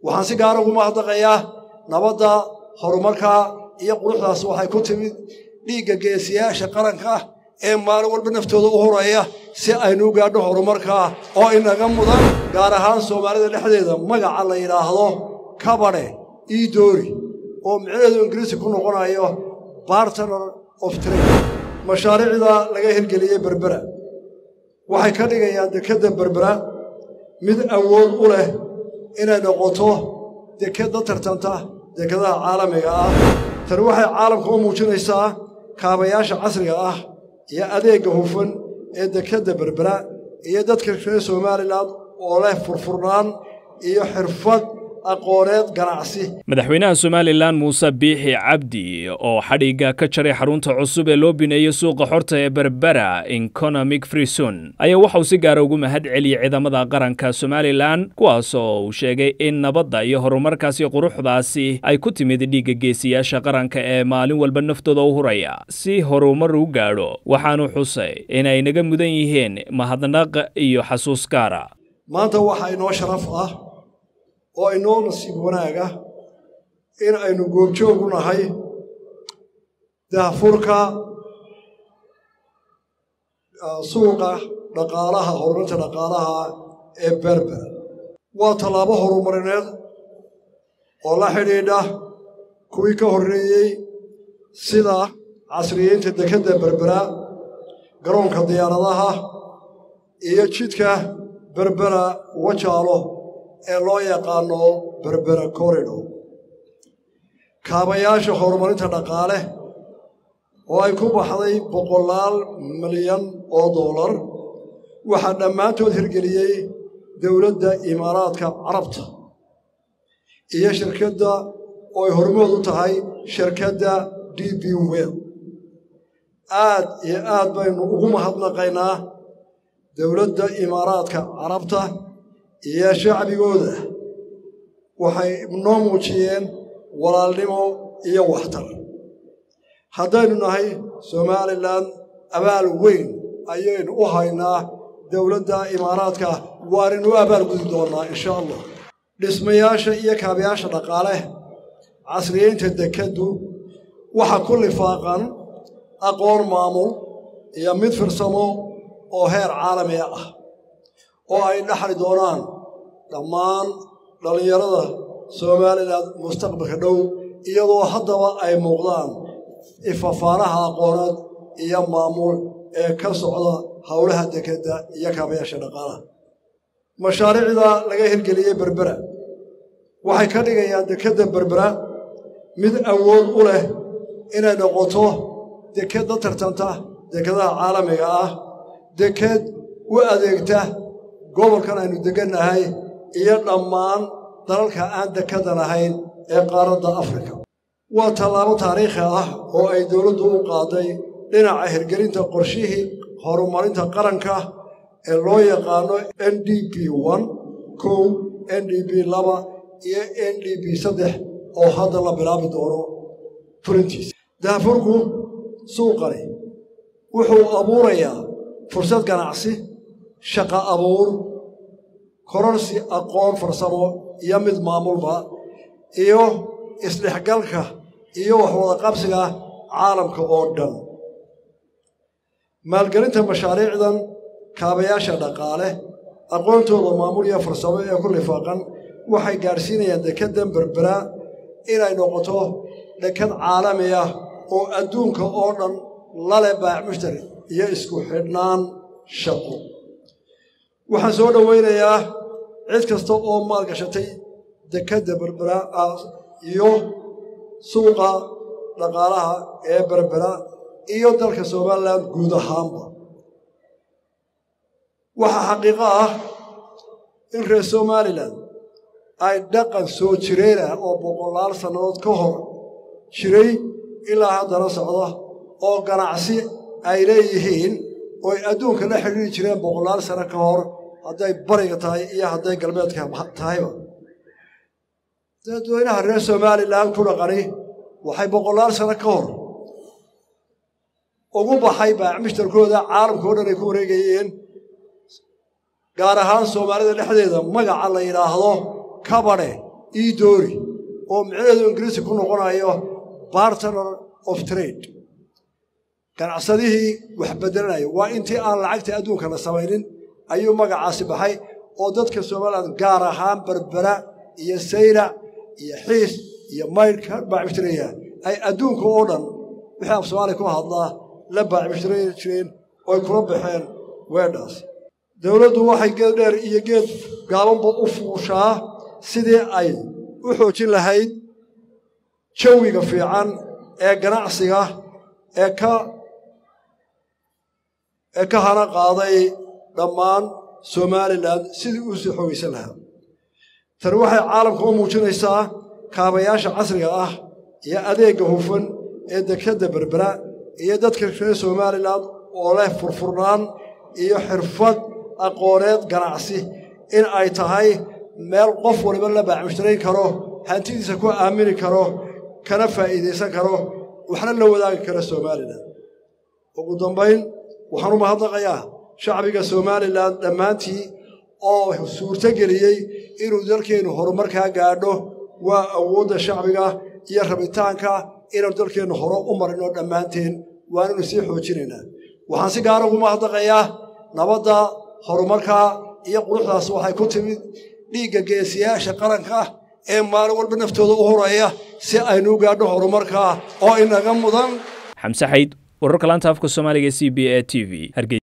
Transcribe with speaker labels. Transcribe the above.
Speaker 1: waxaan si gaara ugu mahadnaqayaa nabadda horumarkaa iyo quruxdaas waxay ku timid dhiigga geesiyaasha qaranka ee maalin walba naftooda u horaya si aynu u gaadho horumarkaa oo inaga mudan gaar ahaan soomaalida dhexdeeda magaca la yidhaahdo kabadhe iidoori oo micnaheedu ingiriisi ku noqonayo bartner of trade mashaariicda laga hirgeliyey berbera waxay ka dhigayaan dekedda berbera mid awood u leh inay noqoto dekedda tartanta dekedaha caalamiga ah tani waxay caalamka u muujinaysaa kaabayaasha casriga ah iyo adeegga hufan ee dekedda berbera iyo dadka reer somalilan oo leh furfurnaan iyo xirfad aqooneed ganacsi
Speaker 2: madaxweynaha somalilan muuse biixi cabdi oo xadhigga ka jaray xarunta cusub ee loo bineeyey suuqa xorta ee berbera economic freeson ayaa waxauu si gaara ugu mahad celiyey ciidamada qaranka somalilan kuwaas oo uu sheegay in nabadda iyo horumarkaasi quruxdaasi ay ku timid dhiigga geesiyaasha qaranka ee maalin walba naftooda u huraya si horumar u gaadho waxaanu xusay inay naga mudan yihiin mahadnaq iyo xasuus gaara
Speaker 1: maanta waxaa inoo sharaf ah oo inoo nasiib wanaaga in aynu goobjoogu nahay daahfurka suuqa dhaqaalaha horumarinta dhaqaalaha ee berber waa tallaabo horumarineed oo la xidhiidha kuwii ka horreeyey sida casriyeynta dekedda berbera garoonka diyaaradaha iyo jidka berbera wajaalo ee loo yaqaano berbera corridor kaabayaasha horumarinta dhaqaale oo ay ku baxday boqolaal milyan oo dollar waxaa dhammaantood hirgeliyey dowladda imaaraadka carabta iyo shirkadda oo ay hormood u tahay shirkadda d b wel aad iyo aad baynu ugu mahadnaqaynaa dowladda imaaraadka carabta iyo shacbigooda waxay noo muujiyeen walaalnimo iyo waxtar haddaynu nahay somalilan abaal weyn ayaynu u haynaa dowladda imaaraadka waanaynu u abaal gudi doonnaa insha allah dhismayaasha iyo kaabayaasha dhaqaale casriyeynta dekeddu waxa ku lifaaqan aqoon maamul iyo mid firsamo oo heer caalamiga ah oo ay dhaxli doonaan dhammaan dhallinyarada somalilan mustaqbalka dhow iyadoo haddaba ay muuqdaan ifafaanaha aqooneed iyo maamul ee ka socda howlaha dekedda iyo kaabayaasha dhaqaalaha mashaariicda laga hirgeliyey berbera waxay ka dhigayaan dekedda berbera mid awood u leh inay noqoto dekedda tartanta dekedaha caalamiga ah deked u adeegta gobolkan aynu degannahay iyo dhammaan dalalka aan dekada lahayn ee qaaradda afrika waa tallaabo taariikhi ah oo ay dowladdu u qaaday dhinaca hirgelinta qorshihii horumarinta qaranka ee loo yaqaano n d b n kow n d b laba iyo n d b saddex oo hadda la bilaabi doono fulintiisa daafurku suuqani wuxuu abuurayaa fursad ganacsi shaqa abuur kororsi aqoon farsamo iyo mid maamulba iyo isdhexgalka iyo waxwada qabsiga caalamka oo dhan maalgelinta mashaariicdan kaabayaasha dhaqaale aqoontooda maamul iyo farsamo ee ku lifaaqan waxay gaadhsiinayaan dekeddan berbera inay noqoto dekad caalami ah oo adduunka oo dhan lale baac mushtari iyo isku xidhnaan shaqo waxaan soo dhowaynayaa cid kasta oo maalgashatay dekedda berbera iyo suuqa dhaqaalaha ee berbera iyo dalka somalilan guud ahaanba waxaa xaqiiqo ah in reer somalilan ay dhaqan soo jireenah oo boqolaal sannadood ka hor jiray ilaa haddana socda oo ganacsi ay leeyihiin oo ay adduunka la xidhiiri jireen boqolaal sano ka hor hadday bariga tahay iyo hadday galbeedka tahayba dadweynaha reer somalilan ku dhaqani waxay boqolaal sano ka hor ugu baxay baacmishtarkooda caalamka o dhan ay ku wareegayeen gaar ahaan soomaalida dhexdeeda magaca la yidhaahdo kabadhe edori oo micnaheedu ingiriisi ku noqonayo bartner of trade ganacsadihii wax beddelanaya waa intii aan lacagta adduunka la samaynin ayuu magacaasi baxay oo dadka somalilan gaar ahaan berbera iyo saylac iyo xiis iyo maydhka baacibtiraya ay adduunka oo dhan wixii af soomaaliya ku hadlaa la baacibtiri jireen oo ay kula baxeen weedhaas dowladdu waxay geed dheer iyo geed gaabanba u fuushaa sidii ay u xoojin lahayd jawiga fiican ee ganacsiga ee ka ee ka hana qaaday dhammaan somalilan sidii uu sii xoogaysan lahaa tani waxay caalamka u muujinaysaa kaabayaasha casriga ah iyo adeegga hufan ee dekadda berbera iyo dadka reer somalilan oo leh furfurnaan iyo xirfad aqooneed ganacsi in ay tahay meel qof waliba la baacmushtarayn karo hantidiisa ku aamini karo kana faa'iidaysan karo waxna la wadaagi kara somalilan ugu dambayn waxaan u mahadnaqayaa shacbiga somalilan dhammaantii oo suurto geliyey inuu dalkeennu horumarkaa gaadho waa awoodda shacbiga iyo rabitaanka inaanu dalkeennu hore u marino dhammaanteen waananu sii xoojinaynaa waxaan si gaara ugu mahadnaqayaa nabadda horumarka iyo quruxdaas waxay ku timid dhiigga geesiyaasha qaranka ee maalin walba naftooda u horaya si aynu u gaadho horumarka oo inaga mudan
Speaker 2: xamse xayd wararka laanta afka soomaaliga c b a t v